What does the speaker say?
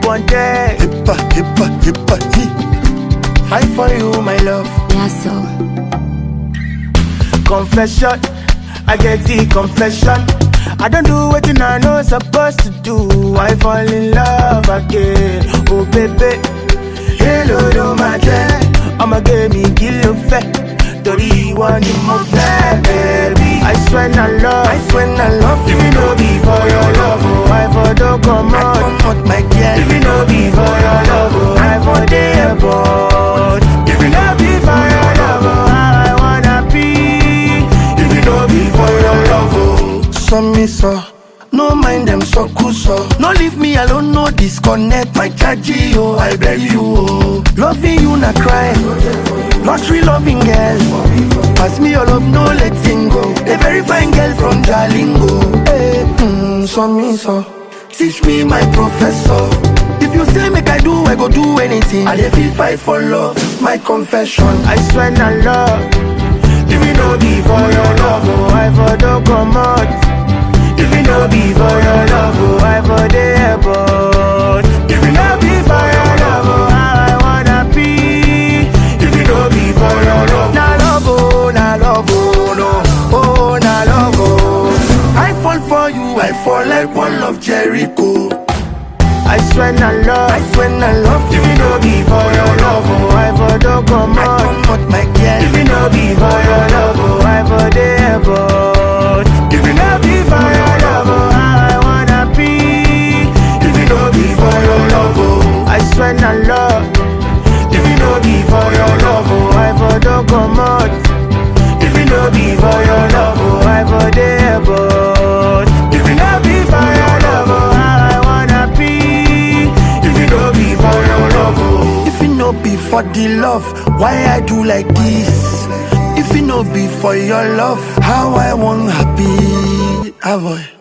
want it. Hippa, hippa, hippa, hee. Fight for you, my love. Yeah, so. Confession, I get the confession. I don't do what I know supposed to do. I fall in love again. Oh baby, hello do my day. I'ma give me kill fẹ́ torí ìwọ ni mo fẹ́ baby. I swear na love, I swear I love if you. you no be for your love, oh I for don comot. Come out, my girl. If you no be for your love, oh I for dey airport. If you no be for your love, oh how I wanna be. If you no be for your love, oh. So me so. No mind them so cool so. No leave me alone, no disconnect my charge yo. I beg you oh. Loving you na crime. Lottery loving girl. Pass me your love, no letting go. A very fine girl from Jalingo. Hey, mm, so me so. Teach me my professor. If you say make I do, I go do anything. I dey feel fight for love, my confession. I swear na love. If you no be for your love, oh I for don comot. If you no be for your love, oh I for dey airport. If you no be for your love, oh how I wanna be. If you no be for your love, Na love, oh, na love, oh, no. Oh, na love, oh. I fall for you, I fall like one of Jericho. I swear na love. I swear I love If you. you no be for your love, oh I for don I comot. come out, my girl. If you no be for your love, oh I for dey airport. If you no be for your love, oh how I wanna be. If you no be for your love, oh I swear na love. If you no be for your love, oh I for don comot. If you no be for your love, oh I for dey airport. If you no be for your love, oh how I wanna be. If you no be for your love, oh. If it no be for the love, why I do like this? If it no be for your love, how I want happy. Ah boy.